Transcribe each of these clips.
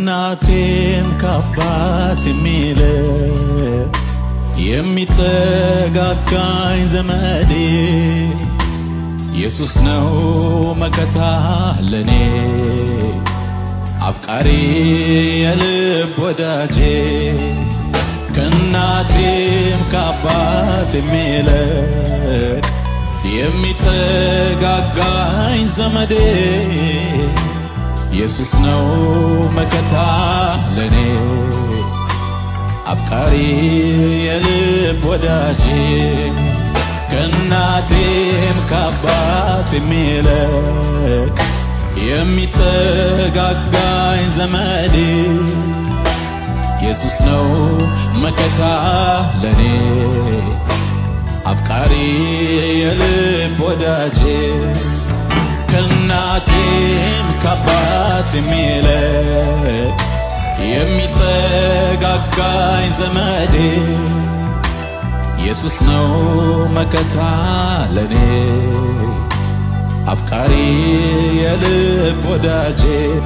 ከእናቴም ከአባት የሚልቅ የሚጠጋጋኝ ዘመዴ ኢየሱስ ነው መከታ ለኔ አፍቃሪ የልብ ወዳጄ ከእናቴም ከአባት የሚልቅ የሚጠጋጋኝ ዘመዴ ኢየሱስ ነው መከታ ለኔ አፍቃሪ የልብ ወዳጄ ከእናቴም ከአባት የሚልቅ የሚጠጋጋኝ ዘመዴ ኢየሱስ ነው መከታ ለኔ አፍቃሪ የልብ ወዳጄ ከእናቴም ከአባት የሚልቅ የሚጠጋጋኝ ዘመዴ ኢየሱስ ነው መከታ ለኔ አፍቃሪ የልብ ወዳጄ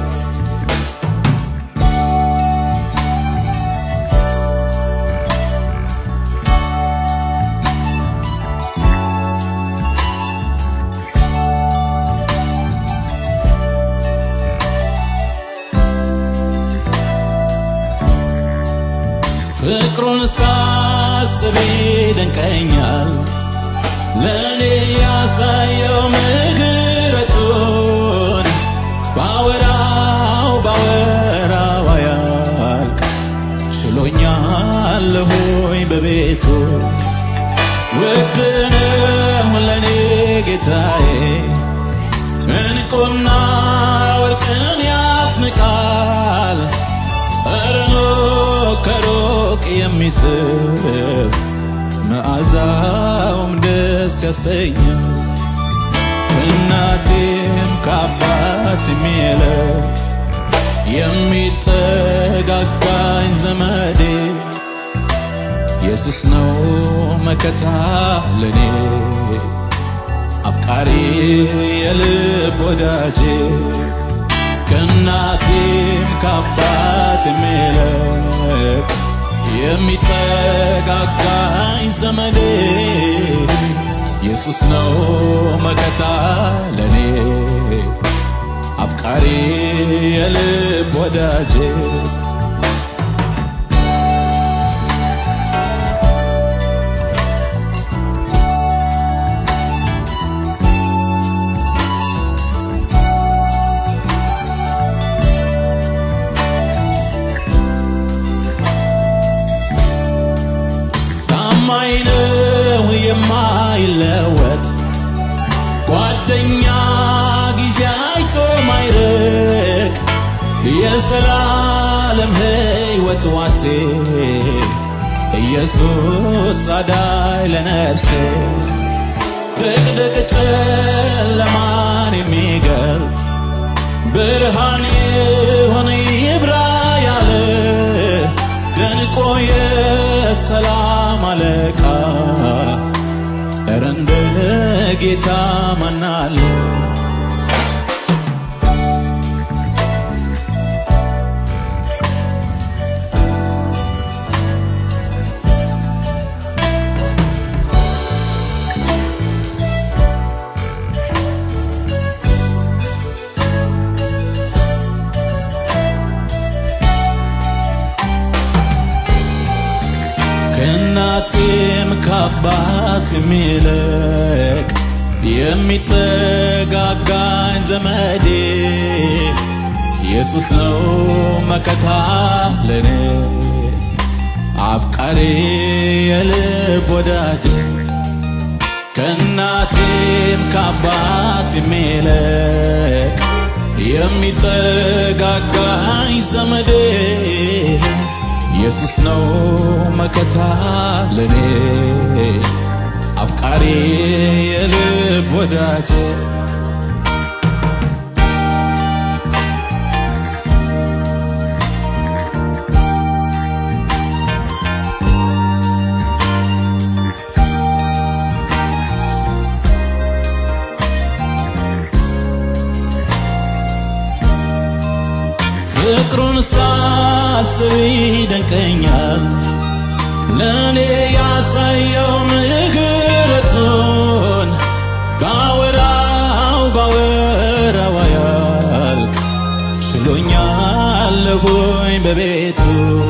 ፍቅሩን ሳስብ ይደንቀኛል ለእኔ ያሳየው ምሕረቱን ባወራው ባወራው አያልቅ ችሎኛለሁኝ በቤቱ ውድ ነው ለእኔ ጌታዬ እንቁና ወርቅን ያስንቃል ጠረኑ ከሩቅ የሚስብ መዓዛውም ደስ ያሰኛል ከእናቴም ከአባት የሚልቅ የሚጠጋጋኝ ዘመዴ ኢየሱስ ነው መከታ ለኔ አፍቃሪ የልብ ወዳጄ ከእናቴም ከአባት የሚልቅ የሚጠጋጋኝ ዘመዴ ኢየሱስ ነው መከታ ለኔ አፍቃሪ የልብ ወዳጄ ታማኝ ነው የማይለወጥ ጓደኛ ጊዜ አይቶ ማይርቅ የዘላለም ሕይወት ዋሴ ኢየሱስ አዳይ ለነፍሴ ድቅድቅ ጨለማን የሚገልጥ ብርሃን ይሁን ይብራ ያለ ደንቆ የሰላም አለቃ እረ እንደ ጌታ ማናለ ከእናቴም ከአባት የሚልቅ የሚጠጋጋኝ ዘመዴ ኢየሱስ ነው መከታ ለኔ አፍቃሪ የልብ ወዳጄ ከእናቴም ከአባት የሚልቅ የሚጠጋጋኝ ዘመዴ ኢየሱስ ነው መከታ ለኔ አፍቃሪ የልብ ወዳጄ ፍቅሩን ሳስብ ይደንቀኛል ለእኔ ያሳየው ምሕረቱን ባወራው ባወራው አያልቅ ችሎኛል ሆኝ በቤቱ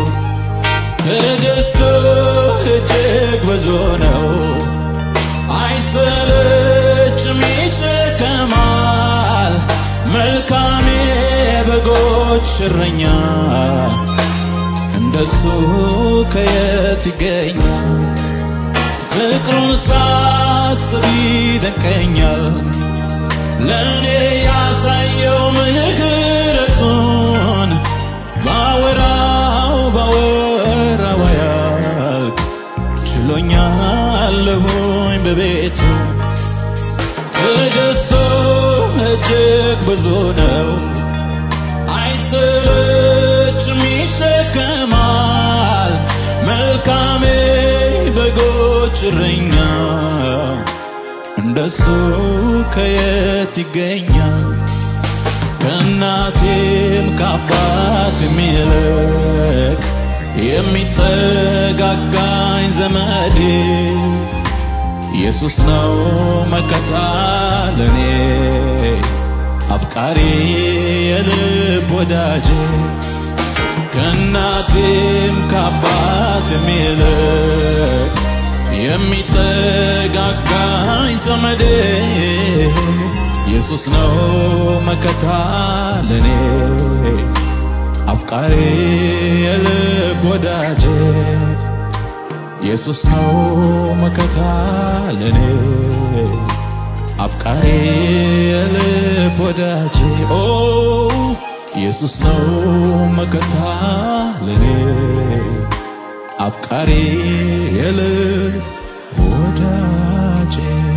ትዕግስቱ እጅግ ብዙ ነው አይሰለችም ይሸከማል መልካም የበጎች እረኛ እንደሱ ከየት ይገኛል ፍቅሩን ሳስብ ይደንቀኛል ለእኔ ያሳየው ምሕረቱን ባወራው ባወራው አያልቅ ችሎኛል ሆኝ በቤቱ ትዕግስቱ እጅግ ብዙ ነው አይሰለችም ይሸከማል መልካሜ በጎች እረኛ እንደሱ ከየት ይገኛል ከእናቴም ከአባት የሚልቅ የሚጠጋጋኝ ዘመዴ ኢየሱስ ነው መከታ ለኔ አፍቃሪ የልብ ወዳጄ ከእናቴም ከአባት የሚልቅ የሚጠጋጋኝ ዘመዴ ኢየሱስ ነው መከታ ለኔ አፍቃሪ የልብ ወዳጄ ኢየሱስ ነው መከታ ለኔ አፍቃሪ የልብ ወዳጄ ኦ ኢየሱስ ነው መከታ ለኔ አፍቃሪ የልብ ወዳጄ